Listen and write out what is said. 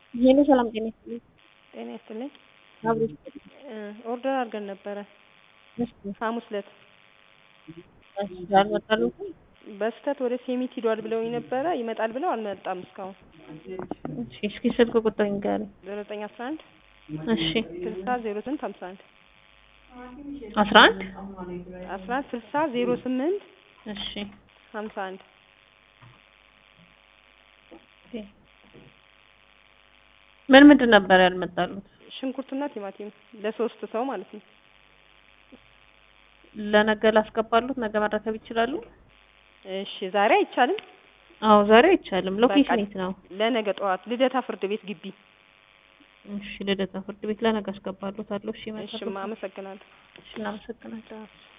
ሄሎ ሰላም ጤና ይስጥልኝ። ጤና ይስጥልኝ። አብሮ ይስጥልኝ። እ ኦርደር አድርገን ነበረ እሺ ሐሙስ ዕለት እሺ አልመጣልዎትም? በስህተት ወደ ሴሚት ሂዷል ብለውኝ ነበረ ይመጣል ብለው አልመጣም እስካሁን። እሺ እስኪ ስልክ ቁጥር ንገረኝ። ዘጠኝ አስራ አንድ እሺ ስልሳ ዜሮ ስምንት ሀምሳ አንድ አስራ አንድ አስራ አንድ ስልሳ ዜሮ ስምንት እሺ ሀምሳ አንድ ምን ምንድን ነበር ያልመጣሉት? ሽንኩርትና ቲማቲም ለሶስት ሰው ማለት ነው። ለነገ ላስገባሉት? ነገ መረከብ ይችላሉ? እሺ ዛሬ አይቻልም። አዎ ዛሬ አይቻልም። ሎኬሽን በቃ የት ነው? ለነገ ጠዋት ልደታ ፍርድ ቤት ግቢ። እሺ ልደታ ፍርድ ቤት ለነገ አስገባሉታለሁ። እሺ እሺማ መጣሉ። አመሰግናለሁ። እሺ እናመሰግናለን።